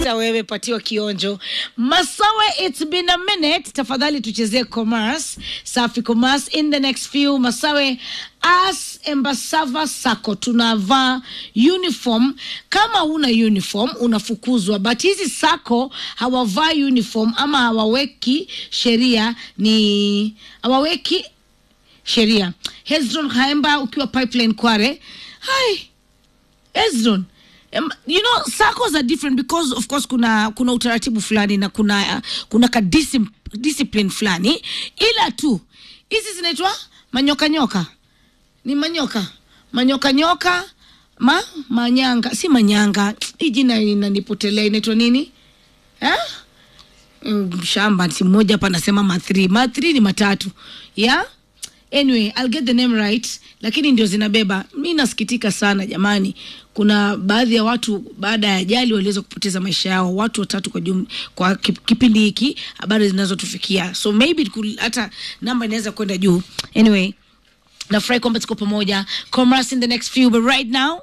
hata wewe patiwa kionjo masawe it's been a minute tafadhali tuchezee commerce safi commerce in the next few masawe as embasava sako tunavaa uniform kama una uniform unafukuzwa but hizi sako hawavaa uniform ama hawaweki sheria ni hawaweki sheria hezron haemba ukiwa pipeline kware hai Ezron, um, you know SACCOs are different because of course kuna kuna utaratibu fulani na kuna uh, kuna ka discipline, discipline fulani, ila tu hizi zinaitwa manyoka nyoka, ni manyoka manyoka nyoka ma manyanga, si manyanga. Hii jina inanipotelea, inaitwa nini eh? Mm, shamba si mmoja hapa anasema mathri mathri ni matatu yeah? anyway I'll get the name right lakini ndio zinabeba mi nasikitika sana jamani kuna baadhi ya watu baada ya ajali waliweza kupoteza maisha yao watu watatu kwa jum, kwa kip- kipindi hiki habari zinazotufikia so maybe kul- hata namba inaweza kwenda juu anyway nafurahi kwamba tuko pamoja commerce in the next few but right now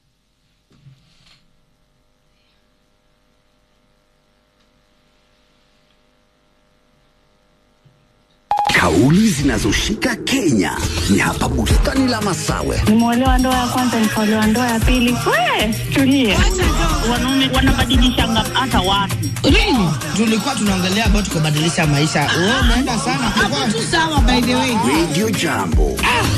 Kauli zinazoshika Kenya ni hapa bustani la Masawe. nimeolewa ndoa ya kwanza nikaolewa ndoa ya pili we tulie wanaume wanabadilishanga hata watu really tulikuwa tunaongelea about kubadilisha maisha. Wewe umeenda sana. hapo tu sawa by the way Radio Jambo.